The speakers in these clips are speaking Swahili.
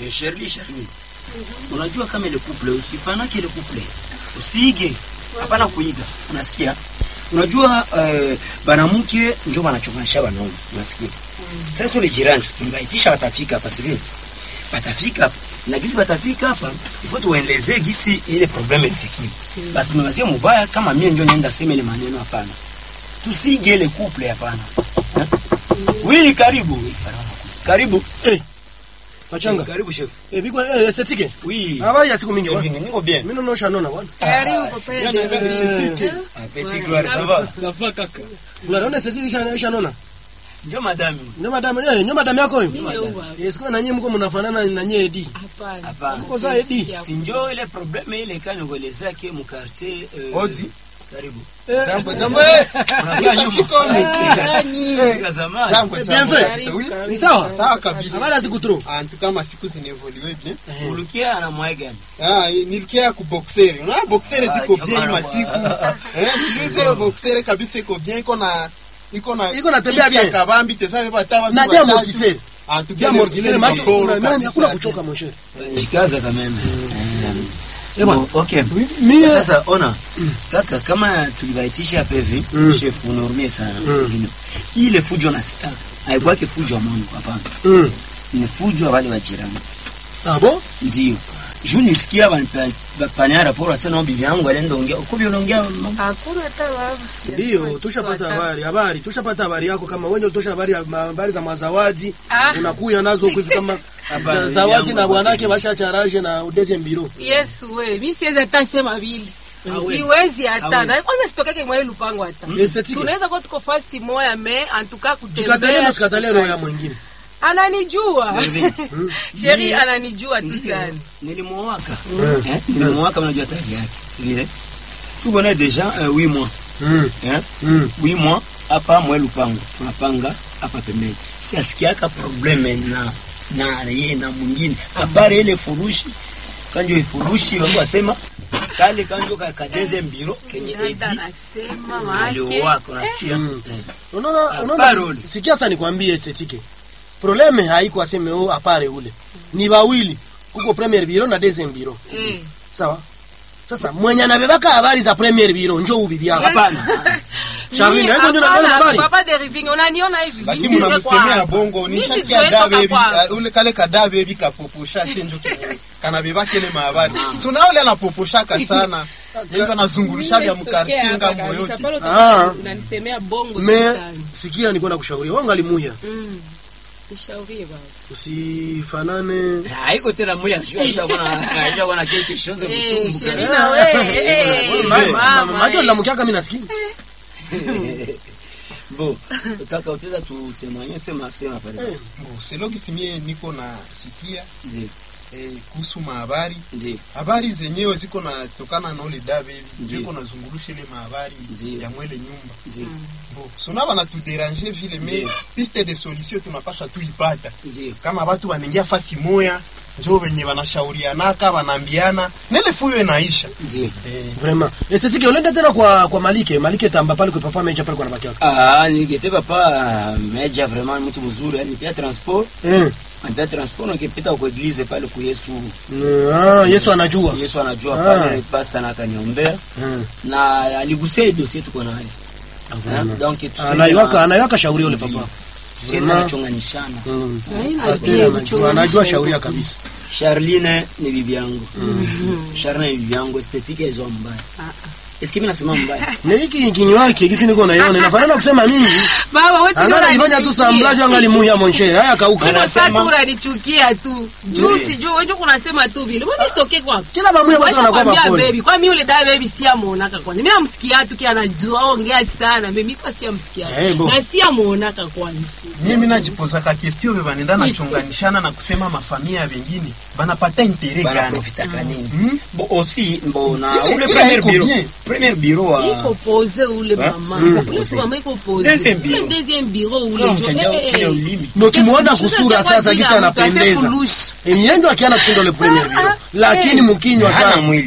Eh, Shirley, Shirley. Unajua kama ile couple usifanake ile couple. Usiige. Hapana kuiga. Unasikia? Unajua eh, banamuke ndio wanachonganisha wanaume. Unasikia? Sasa ule jirani tungaitisha watafika hapa sivyo? Watafika hapa. Na gisi watafika hapa, ifo tuwaelezee gisi ile problem ilifikia. Basi mwazie mubaya kama mimi ndio nienda sema ile maneno hapana. Tusige ile couple hapana. Eh? Wili karibu. Karibu. Eh. Pachanga. Karibu chef. Eh, biko eh, estetike. Oui. Habari ya siku mingi bwana. Hivi niko bien. Mimi naona nona bwana. Karibu kwa Eh, Ah, Petit gloire, ça va? Safa kaka. Unaona estetike isha isha nona. Ndio madame. Ndio madam, eh, ndio madam yako hiyo. Ndio Yes, kwa na nyinyi mko mnafanana na nyie Edi. Hapana. Hapana. Mko za Edi. Si ndio ile probleme ile kani kuelezea ke mu quartier eh, Odi. Karibu. Eh, Jambo jambo eh. Unakaa nyuma. Nani? Fika zamani. Jambo jambo. Bien kabisa, oui. ni sawa? Sawa kabisa. Habari ya siku trop. En tout cas ma siku zinevolue bien. Ulukia na mwaigani. Ah, nilikia ku boxer. Unaona boxer ziko Ah, bien jamani, masiku. Eh, mjuze boxer kabisa iko bien iko na iko na Iko na tembea kiti ya bien. kabambi tesa beba tawa. Na dia mortiseur. En tout Dia cas mortiseur maana mortiseur kuna hakuna kuchoka mon cher. Jikaza kama mimi. Eh, bwana. Bon, okay. Mimi Sasa ona kaka, kama tulibaitisha hapa hivi Mm. chef, unaurumia sana msingine. Ile fujo na sita haikuwa fujo ya Mungu, hapana. Mm. Ni fujo ya wale wa jirani. Ah bon? Ndio. Juu nisikia bapania raporo asema bibi yangu alienda ongea. Kubi unaongea mambo. Hakuna hata wavu. Ndio, tushapata habari, habari, tushapata habari yako kama wewe ndio utosha habari ya habari za mazawadi. Ah. Unakuya nazo huku hivi kama Hapana, za- zawadi yangu na bwanake hapana. bashacharaje na udeze mbiro. Yesu we, mimi siwezi hata sema vile. Hawezi. Siwezi hata. Hawezi. Na kwanza sitokeke mwa ile lupango hata. Estetike. Tunaweza kuwa tuko fasi moya me antuka Jikatalie kutembea. na sikatalie roho ya mwingine. Ananijua. Hivi. Sheri Ndio. ananijua tu Ndio. sana. Nilimwaka. Eh? Nilimwaka mnajua tayari yake. Si vile? Tuko naye deja 8 mois. Mm. Eh? Mm. 8 mois hapa mwe lupango. Tunapanga hapa pembeni. Si asikiaka probleme na na yeye na mwingine. Habari ile furushi. Kanjo ifurushi wako wasema kale kanjo ka kadeze mbiro kenye edi Dada anasema wake. aliowaka unasikia? Mm. Eh. Unaona, Ah, unaona parole. sikia sasa nikwambie estetike. Probleme haiko aseme oh apare ule. Ni wawili. Kuko premier biro na deuxième biro. Eh. Sawa? Sasa mwenye anabebaka habari za premier biro njoo ubibi yako. Hapana. Charlie, Mimi, na hizo ndio hapana, ndio habari. Papa de Riving, unaniona hivi. Lakini Mimi mnamsemea sijatoka bongo hapa. nishasikia Mimi da sijaitoka baby kwangu. uh, ule kale kada baby kapoposha senjo kenye kanabeba kele mahabari. So na ule anapoposhaka sana. Ndio anazungulisha vya mkartie ngambo yote. Ah. Unanisemea bongo Me sana. sikia niko na kushauri. Wewe ngalimuya. Mm. Nishaurie baba. Usifanane Haiko tena moya shua shua kuna shua kuna kitu kishoze Eh, kutumbu. Sheri na we. eh, mama, Maki eh. la mkiaka mimi nasikia. Bo, kaka utaweza tutemanye sema sema pale. Bon, selo kisimie niko na sikia Ndio, eh, kuhusu mahabari ndio. habari zenyewe ziko na tokana na ule dabe Ndiyo. ziko nazungulusha ile mahabari Ndiyo. ya mwele nyumba Ndio. bo sona bana tuderange vile me Ndiyo. piste de solution tunapasha tu ipata Ndio. kama watu wanaingia fasi moya njo wenye wanashaurianaka wanaambiana nele fuyo inaisha Ndio. eh, Vraiment. Estetike ulenda tena kwa kwa Malike, Malike tamba pale kwa papa meja pale kwa nabaki yako. Ah, ningete papa meja vraiment mtu mzuri, yani pia transport, Eh. pia transport nikipita kwa eglise pale kwa Yesu. Ah, Yesu anajua. Yesu anajua Ah. pale pastor na akaniombea Mm. na aligusia hii dossier tuko nayo. Eh, Donc tuseme Anaiwaka na- anaiwaka shauri ule papa. tuseme Vraiment. anachonganishana. Mm. Haina Pastor bia anajua kuchunganisha anajua hivyo. shauria kabisa. Charline ni bibi yangu. Charline ni bibi yangu, estetika hizo mbaya. Eski mimi nasema mbaya. Na hiki kinywa yake kisi niko naiona inafanana kusema mingi. Baba wewe Angala ifanya tu samblaji angali muya monshe. Haya kauka. Ana- Sasa Anasema- unanichukia tu. Juu Ndiyo. sijui wewe kunasema tu vile. Wewe nisitoke kwa. Kila mamuya watu wanakuwa Kwambia mapole. baby, kwa mimi yule dada baby si amuonaka kwanza. Mimi namsikia tu kia anajua ongea sana. Mimi kwa si amsikia. Eh, bo. Na si amuonaka kwanza. mimi najipozaka kestio ve banenda nachonganishana na kusema mafamia vengine banapata intere Bana gani profitaka nini? Hmm? Bo aussi bo na Ile- ule ile premier iko bureau. bien. Premier bureau wa Iko pose ule Hein? mama. Mm. Ule si mama iko pose. Deuxième bureau. Ule deuxième bureau ule. Kama jo- mchanja eh, eh, chini ya eh. ulimi. Ndio kimuona Sasa kusura sasa sasa kisa jina mtu, ase anapendeza. fulushi. Miendo akiana kushinda ule premier biro. Lakini mkinywa Hana sasa. mwili.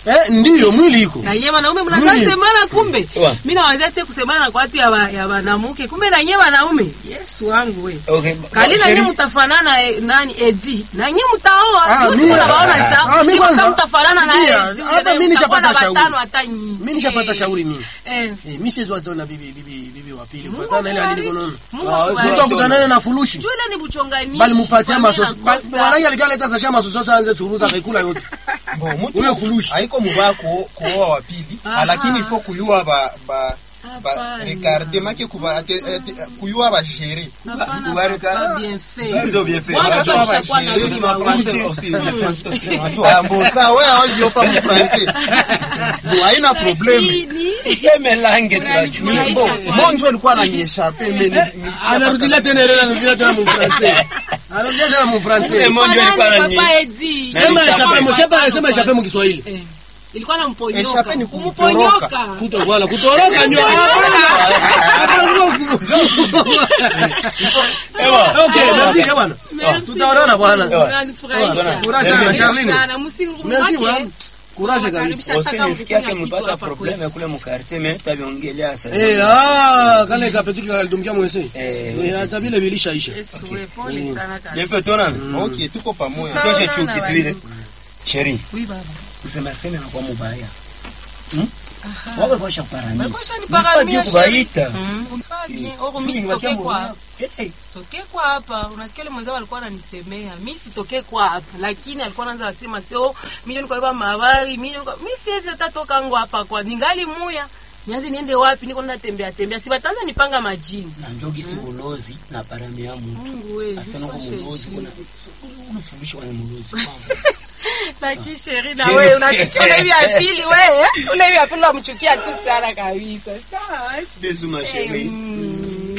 eh ndiyo mwili iko na nyie wanaume mnaanza Mwili. semana kumbe Wa. mimi naanza sasa kusemana kwa watu ya wa- ya wanamuke kumbe na nyie wanaume Yesu wangu we Okay. kali na Sheri- nyie mtafanana eh, nani Edi na nyie mtaoa Ah, tu mimi- sio naona ah, sasa ah, mimi Ni kwanza- kama mtafanana na sikia, Edi hapa mimi nishapata shauri. watano hata nyinyi mimi nishapata Eh, shauri mimi eh eh mimi siwezi watoa bibi bibi bibi wa pili Mungu kufuatana na ile akubariki. alikonono Mungu Ah, akubariki. Mungu mtu akutana na fulushi Juu ile ni buchonganishi bali mupatia Kwa masoso nini nakosa? mwanangi alikuwa analeta sasha masoso sasa anze churuza kaikula yote Bo, mtu Ule fulushi. haiko mubaya kuo- kuoa wa pili Aha. lakini ifo kuyua ba ba ba Hapana. regarde make kuba ate- ate- kuyua ba gérer Hapana, Kubarika. papa, bien fait. Ndio bien fait. Watu Watu washakuwa na hawashiriki lugha Français wawili. aussi, le français aussi, unajua. Ah, mbo saa wewe hawezi yopa mu français bo haina probleme Lakini, Tuseme lange tunajua. Unanifurahisha. bo monjo alikuwa ananieshape mimi ni- anarudilia tena ile anarudilia tena mu français anarudilia tena mu français Sema Monjo ilikuwa Fanani, nani? papa Edi. Na sema Nishape. échappé mo sema sema échappé mu Kiswahili Eh, ilikuwa namponyoka Eshape ni kumponyoka kuto wala kutoroka ndio Ewa. okay merci bwana Merci. tutaonana bwana Unanifurahisha. Courage sana, Charline. Sana, msingi merci wake. bwana courage kabisa Karibisha Aussi taka nisikia mkunya ke kitu mpata hapa probleme kule mu quartier mais taviongelea sasa. eh ah kale kapetiki kalidumkia mwese Eh, eh hata vile vilishaisha Yesu, we, pole sana kabisa. Bien fait tona. okay tuko pamoja Toshe chuki siwile. Sheri, Oui, baba. kusema sema na kwa mubaya. Hmm? Wawe kwa shaparani. Bakosha ni Nifaa paramia, bien sheri. kubaita. Mm, unifaa bien. Eh, Oro, mi mimi sitokee niwakia kwa mwenyewe. Eh, eh. sitokee kwa hapa unasikia ile mwenzao alikuwa ananisemea mi sitokee kwa hapa lakini alikuwa anaanza asema sio mimi niko kwa mahabari mimi niko mimi siwezi hata toka ngo hapa kwa ningali muya nianze niende wapi niko natembea tembea si bataanza nipanga majini na njogi si ulozi na parami ya muntu Mungu wewe asana ko mulozi kuna unafundisha wana mulozi lakini sheri na Sheri. wewe unachukia ule hivi apili wewe ule hivi apili unamchukia tu sana kabisa sawa bezu masheri Mm,